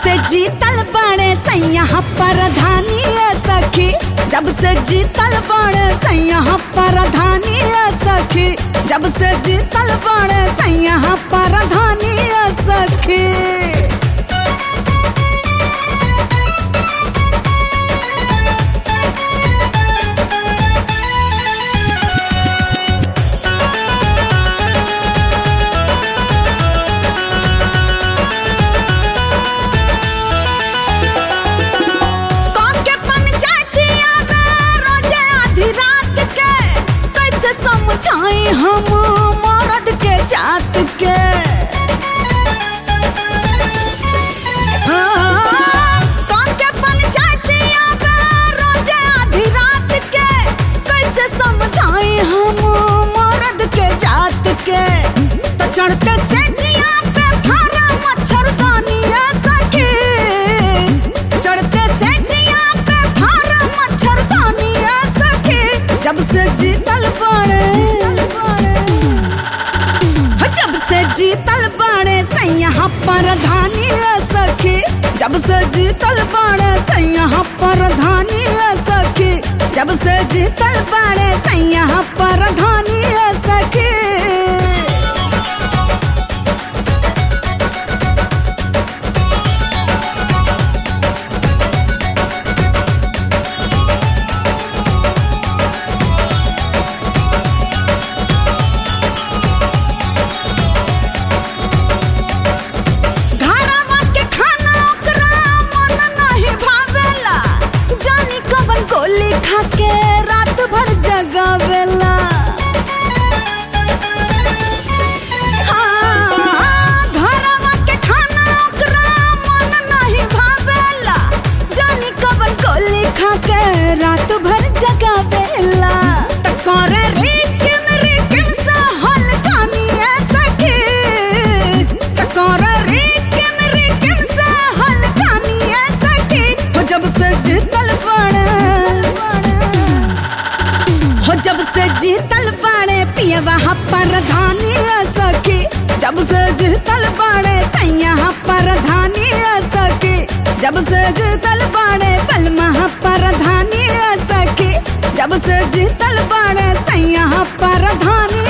से जीतल बड़े सैया परधानी सखी जब से जीतल बड़े सैया परधानी सखी जब से जीतल बड़े सैया परधानी सखी कौन के पंचायतिया में रोजे आधी रात के कैसे समझाई हम मर्द के जात के हाँ, कौन के पंचायतिया में रोजे आधी रात के कैसे समझाई हम मर्द के जात के तो चढ़ते से जिया पे फारा मच्छरदानिया सखी चढ़ते से जिया पे फारा मच्छरदानिया सखी जब से जीतल बड़े जब से जीतल बड़े सैया परधानी सखी जब से जीतल बड़े सैया परधानी सखी जब से जीतल बड़े सैया परधानी सखी घरवा के खाना ओकरा मन नहीं भावेला जानी कवन गोली खा के रात भर जगावेला हाँ, घरवा के खाना ओकरा मन नहीं भावेला जानी कवन गोली खा के रात भर जगावेला त करे रिकिम रिकिम सा हलकानिया सखी त करे रिकिम रिकिम सा हलकानिया सखी हो जब से जीतल बड़े हो जब से जीतल बड़े पियवा परधानी सखी जब से जीतल बड़े सैया परधानी सखी जब से जीतल बड़े बलमा परधानी सखी जब से जीतल बड़े सैया परधानी